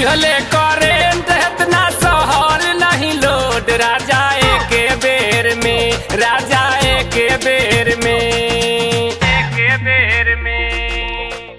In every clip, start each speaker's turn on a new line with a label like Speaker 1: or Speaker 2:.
Speaker 1: दिहले करेंट इतना सहल नहीं लोड राजा के बेर में राजा के बेर में के बेर में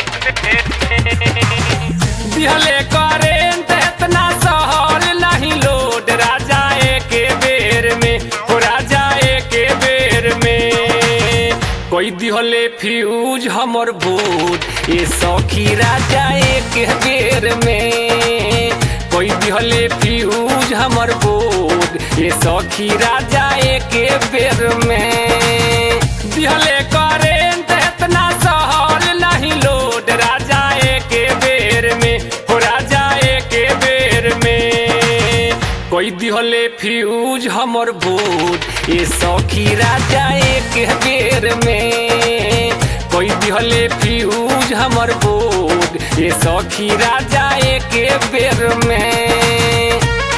Speaker 1: दिहले करेंट इतना सहल नहीं लोड राजा के बेर में हो राजा के बेर में कोई दिहले फ्यूज हमर बोर्ड ये सौखी राजा एक बेर में कोई दिहले फ्यूज हमर बोर्ड ये सौखी राजा एक बेर में दिहले करेंट इतना सहल नहीं लोड राजा एक बेर में हो राजा एक बेर में कोई दिहले फ्यूज हमर बोर्ड ये सौखी राजा एक बेर में कोई दिहले फ्यूज हमर बोर्ड ये सौखी राजा एक बेर में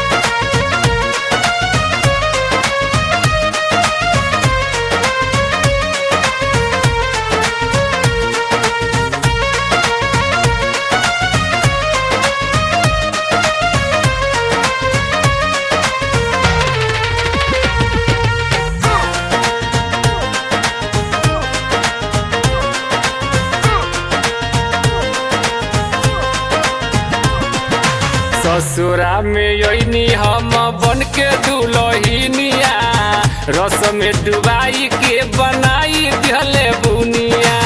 Speaker 1: ससुरा में योनी हम बन के दुलहिनिया रस में डुबाई के बनाई दिहले बुनिया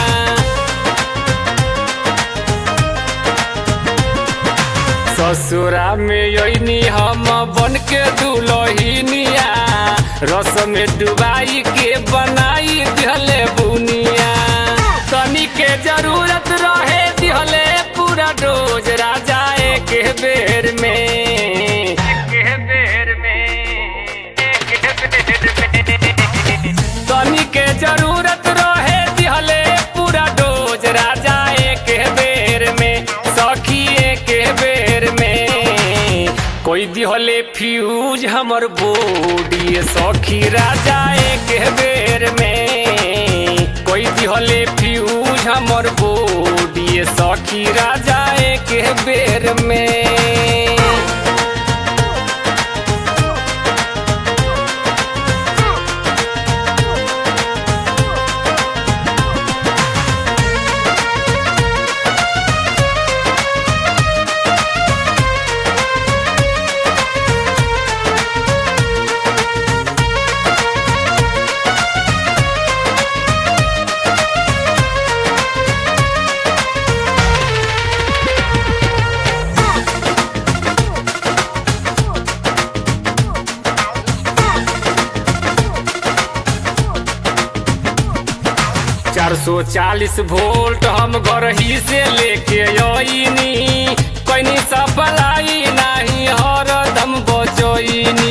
Speaker 1: ससुरा में योनी हम बन के दुलहिनिया रस में डुबाई के बनाई दिहले बुनिया तनी के जरूरत रहे दिहले पूरा डोज राजा एक बेर में एक बेर में एक बेर में तनी के जरूरत रहे दिहले पूरा डोज राजा एक बेर में सखी एक बेर में कोई दिहले फ्यूज हमर बॉडी सखी राजा एक बेर में कोई दिहले फ्यूज हमर बॉडी सखी राजा एक बेर में चार सौ चालीस वोल्ट हम घर ही से लेके आईनी कैनी सप्लाई नाही हरदम बचोइनी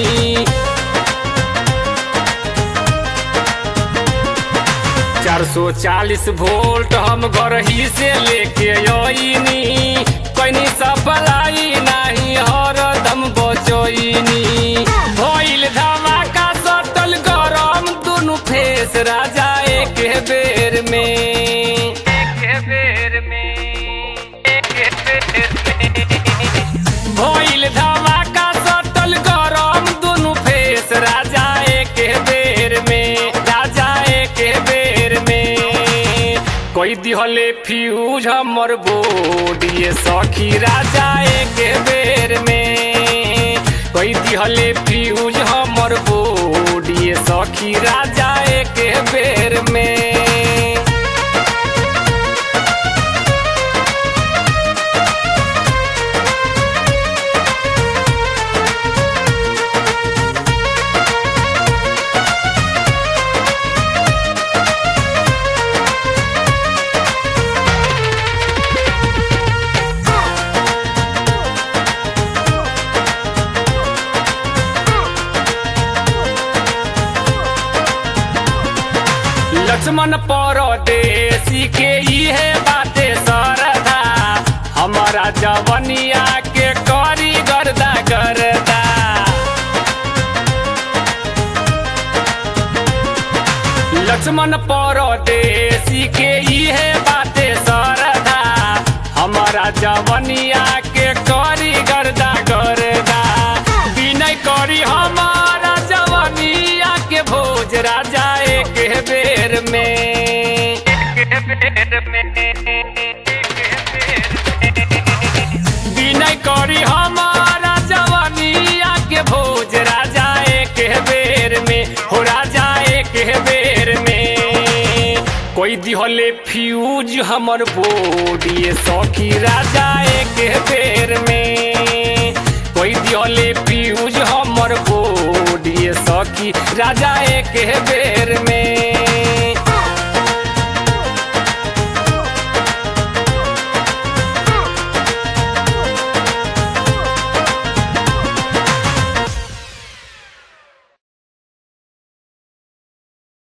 Speaker 1: चार सौ चालीस वोल्ट हम घर ही से लेके आईनी कैनी सप्लाई नाही हरदम बचोइनी भइल धमाका सटल गरम दुनु फेस राजा एक बेर में एक बेर में एक बेर में भइल धमाका सटल गरम दुनु फेस राजा एक बेर में राजा एक बेर में कोई दिहले फ्यूज हमर बॉडी सखी राजा एक बेर में कोई दिहले फ्यूज हमर बॉडी सखी राजा एक बेर में लक्ष्मण परदेसी के इहे बाते सरदा हमारा जवनिया के करी गर्दा गर्दा लक्ष्मण परदेसी के इहे बाते सरदा हमारा जवनिया के के करी गर्दा गर्दा विनय करी हमारा जवानिया के भोज राजा एक बेर में विनय करी हमारा जवानिया के भोज राजा एक बेर में हो राजा एक बेर में कोई दिहले फ्यूज हमर बोडिए सखी राजा एक बेर में कोई दिहले फ्यूज हमर बोडिए सखी राजा एक बेर में